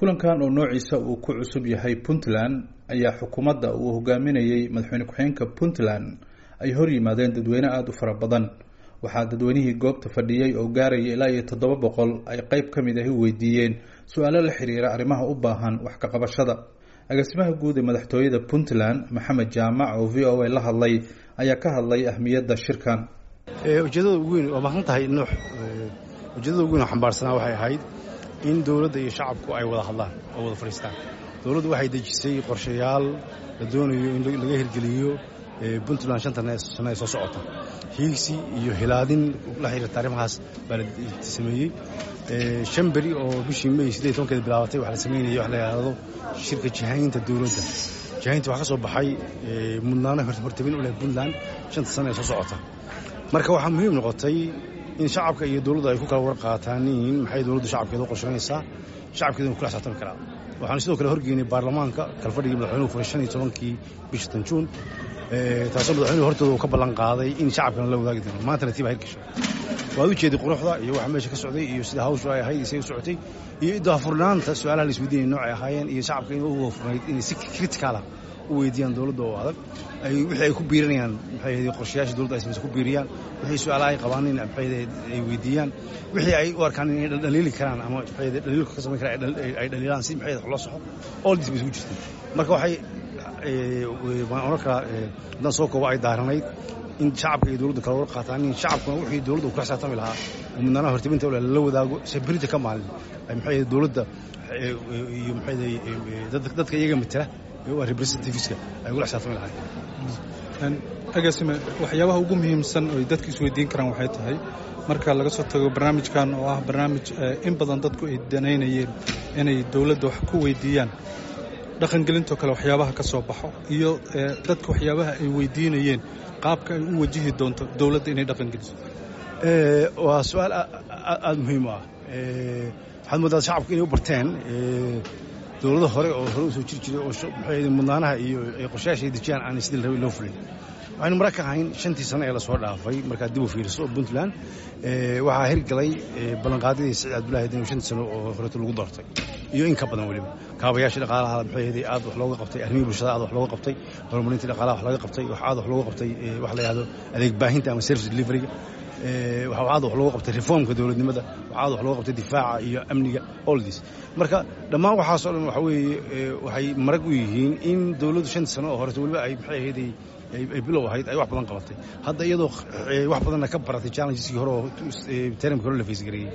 kulankan oo noociisa uu ku cusub yahay puntland ayaa xukuumadda uu hogaaminayey madaxweyne ku-xigeenka puntland ay hor yimaadeen dadweyne aada u fara badan waxaa dadweynihii goobta fadhiyey oo gaaraya ilaa iyo toddoba boqol ay qeyb ka mid ahi weydiiyeen su-aalo la xiriira arrimaha u baahan wax ka qabashada agaasimaha guud ee madaxtooyada puntland maxamed jaamac oo v o a la hadlay ayaa ka hadlay ahmiyadda shirkan ujeedada ugu weyn waa maqan tahay nuux ujeedada ugu weyn oo xambaarsanaa waxay ahayd in dowladda iyo shacabku ay wada hadlaan oo wada fadhiistaan dowladdu waxay dejisay qorshayaal la doonayo in laga hirgeliyo puntland shanta sano ee soo socota hiigsi iyo hilaadin la xiriirta arrimahaas baa la sameeyey shan beri oo bishii may siddeed tobankeeda bilaabatay waxaa la sameynayay wax la yidhaahdo shirka jihaynta dowladda jihaynta waxaa ka soo baxay mudnaano hortabin u leh puntland shanta sano ee soo socota marka waxaa muhiim noqotay in shacabka iyo dowladdu ay ku kala war qaataaniin maxay dowladdu shacabkeeda u qorshaynaysaa shacabkeeduna kula xisaabtami karaa waxaanu sidoo kale horgeynay baarlamaanka kalfadhigii madaxweynuhu furay shan iyo tobankii bisha tanjuun taasoo madaxweynuhu hortooda uu ka ballan qaaday in shacabkana la wadaagi doono maantana tiiba hirgasho waad u jeeday quruxda iyo waxa meesha ka socday iyo sida hawshu ay ahayd isay u socotay iyo daafurnaanta su-aalaha la isweydiinaya noocay ahaayeen iyo shacabka inay u wafurnayd inay si criticalah u weydiiyaan dowladda oo adag ay wixii ay ku biirinayaan maxay ahayd qorshayaasha dowladda ay samaysa ku biiriyaan wixii su-aalaha ay qabaan in maxay ahayd ay weydiiyaan wixii ay u arkaan inay dhaliili karaan ama maxay ahayd dhaliilku ka samayn karaan ay dhaliilaan si maxay ahayd loo soxo all this bay isugu jirtay marka waxay waan oran karaa haddaan soo koobo ay daaranayd in shacabka iyo dowladda kala war qaataan in shacabkuna wixii dowladda uu kula xisaabtami lahaa oo mudnaanaha hortibinta ule lala wadaago sabirinta ka maalin ay maxay ahayd dowladda iyo maxay ahayd dadka iyaga matala waa representativeska ay ugula xisaabtami lahaayeen agaasime waxyaabaha ugu muhiimsan oo ay dadka isweydiin karaan waxay tahay marka laga soo tago barnaamijkan oo ah barnaamij in badan dadku ay danaynayeen inay dowladda wax ku weydiiyaan dhaqangelintoo kale waxyaabaha ka soo baxo iyo dadka waxyaabaha ay weydiinayeen qaabka ay u wajihi doonto dowladda inay dhaqangeliso waa su-aal aada muhiim u ah waxaad moodaa shacabku inay u barteen dowlado hore oo hore usoo jiri jiray oo maxay mudnaanaha iyo qorshayaasha ay dejiyaan aan sidii la rabay loo fulin waxaynu mara ka ahayn shantii sano ee lasoo dhaafay markaad dib u fiiriso puntland waxaa hirgalay ballanqaadyadii siciid cabdullahi dan shantii sano oo horeeto lagu doortay iyo in ka badan weliba kaabayaashii dhaqaalaha maxay ahayd aad wax looga qabtay arrimihii bulshada aad wax looga qabtay horumarintii dhaqaalaha wax laga qabtay wax aad wax looga qabtay wax la yidhahdo adeeg baahinta ama service deliveryga waxa aad wax looga qabtay reformka dowladnimada waxa aad wax looga qabtay difaaca iyo amniga all this marka dhammaan waxaasoo dhan waxa weeye waxay marag u yihiin in dowladdu shantii sano oo horeeto weliba ay maxay ahayd ay bilow ahayd ay wax badan qabatay hadda iyadoo wax badanna ka baratay challengeski hore oo tarimki hore la faysgareeyey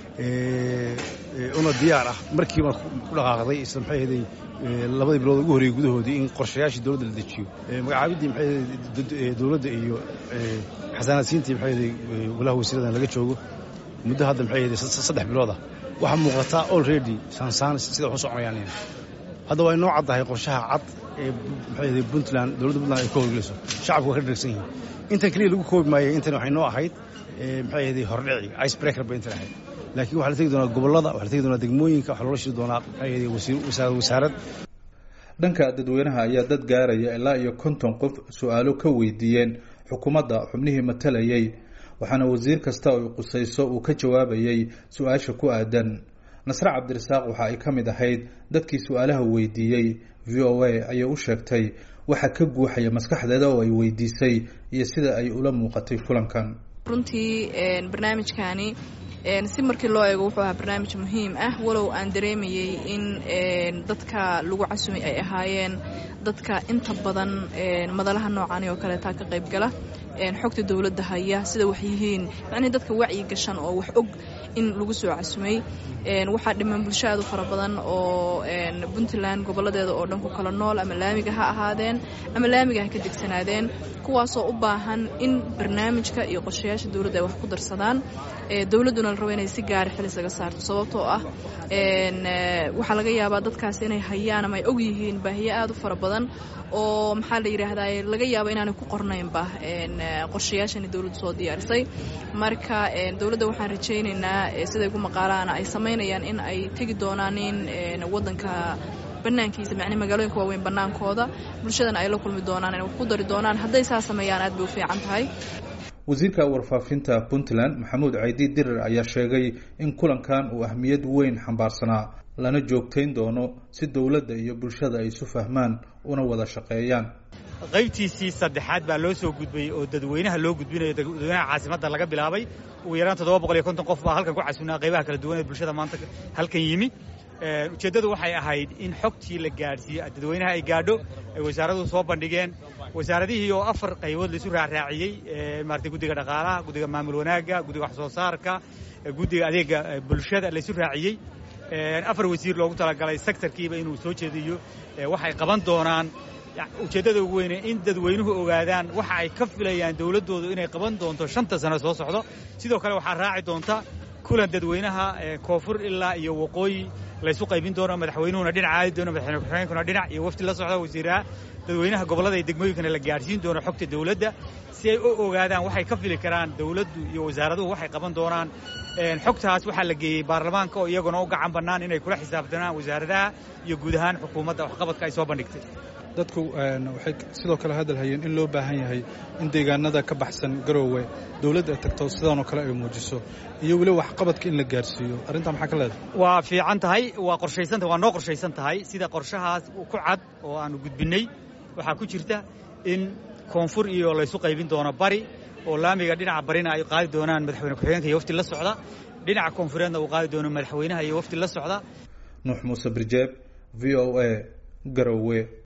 una diyaar ah markiiba ku dhaqaaqday isla maxay ahayd labadii bilood ugu horreeyey gudahoodii in qorshayaashii dowladda la dejiyo magacaabiddii maxay ahayd dowladda iyo xasaanaadsiintii maxay ahayd golaha wasiiradan laga joogo muddo hadda maxay ahayd saddex bilood ah waxaa muuqataa already saansaan sida wax u soconayaan hadda waa inoo caddahay qorshaha cad ee maxay ahayd puntland dowladda puntland ay ka howlgelayso shacabku waa ka dharagsan yihiin intan keliya lagu koobi maayay intan waxay noo ahayd maxay ahayd hordhici ice breaker bay intan ahayd laakiin waxaa la tegi doonaa gobollada waxaa la tegi doonaa degmooyinka waxaa loola shiri doonaa maxay ahayd wasaarad wasaarad dhanka dadweynaha ayaa dad gaaraya ilaa iyo konton qof su-aalo ka weydiiyeen xukuumadda xubnihii matalayay waxaana wasiir kasta oo qusayso uu ka jawaabayay su-aasha ku aadan nasre cabdirasaaq waxa ay ka mid ahayd dadkii su-aalaha weydiiyey v o a ayay u sheegtay waxa ka guuxaya maskaxdeeda oo ay weydiisay iyo sida ay ula muuqatay kulankan runtii barnaamijkani si markii loo eego wuxuu ahaa barnaamij muhiim ah walow aan dareemayey in dadka lagu casumay ay ahaayeen dadka inta badan madalaha noocaani oo kaleetaa ka qayb gala xogta dowladda haya sida wax yihiin macnihii dadka wacyi gashan oo wax og in lagu soo casumay waxaa dhiman bulsho aad u fara badan oo puntland gobolladeeda oo dhan ku kala nool ama laamiga ha ahaadeen ama laamiga ha ka degsanaadeen kuwaasoo u baahan in barnaamijka iyo qorshayaasha dowladda ay wax ku darsadaan dowladduna la rabo inay si gaara xil isaga saarto sababtoo ah waxaa laga yaabaa dadkaas inay hayaan ama ay og yihiin baahiyo aad u fara badan oo maxaa la yidhaahdaa laga yaabo inaanay ku qornaynba qorshayaashani dowladdu soo diyaarisay marka dowladda waxaan rajaynaynaa siday ku maqaalaana ay samaynayaan in ay tegi doonaan in waddanka banaankiisa macnii magaalooyinka waaweyn bannaankooda bulshadana ay la kulmi doonaan inay wax ku dari doonaan hadday saa sameeyaan aad bay u fiican tahay wasiirka warfaafinta puntland maxamuud caydi dirir ayaa sheegay in kulankan uu ahmiyad weyn xambaarsanaa lana joogtayn doono si dowladda iyo bulshada ay isu fahmaan una wada shaqeeyaan qaybtiisii saddexaad baa loo soo gudbayey oo dadweynaha loo gudbinayo dadweynaha caasimadda laga bilaabay ugu yaraan toddoba boqol iyo konton qof baa halkan ku casunaa qaybaha kala duwan ee bulshada maanta halkan yimi ujeeddadu waxay ahayd in xogtii la gaadhsiiyo dadweynaha ay gaadho ay wasaaraduhu soo bandhigeen wasaaradihii oo afar qaybood laisu raaraaciyey maarata guddiga dhaqaalaha guddiga maamul wanaagga guddiga wax soo saarka guddiga adeega bulshada laisu raaciyey afar wasiir loogu talagalay sektarkiiba inuu soo jeediyo waxay qaban doonaan ujeeddada ugu weyne in dadweynuhu ogaadaan waxa ay ka filayaan dowladdoodu inay qaban doonto shanta sano soo socdo sidoo kale waxaa raaci doonta kulan dadweynaha koonfur ilaa iyo waqooyi laysu qaybin doono madaxweynuhuna dhinac aadi doono madaxweyne ku-xigeenkuna dhinac iyo wafdi la socda wasiiraha dadweynaha gobollada iyo degmooyinkana la gaadhsiin doono xogta dowladda si ay u ogaadaan waxay ka fili karaan dowladdu iyo wasaaraduhu waxay qaban doonaan xogtaas waxaa la geeyey baarlamaanka oo iyaguna u gacan bannaan inay kula xisaabtanaan wasaaradaha iyo guud ahaan xukuumadda waxqabadka ay soo bandhigtay dadku waxay sidoo kale hadal hayeen in loo baahan yahay in deegaanada ka baxsan garoowe dowladda ay tagto sidaanoo kale ay muujiso iyo weliba waxqabadka in la gaarsiiyo arrintaa maxaa ka leedahay waa fiican tahay waa qorshaysantahay waa noo qorshaysan tahay sida qorshahaas ku cad oo aanu gudbinnay waxaa ku jirta in koonfur iyo laysu qaybin doono bari oo laamiga dhinaca barina ay qaadi doonaan madaxweyne ku-xigeenka iyo wafdi la socda dhinaca koonfureedna uu qaadi doono madaxweynaha iyo wafdi la socda nuux muuse birjeeb v o a garowe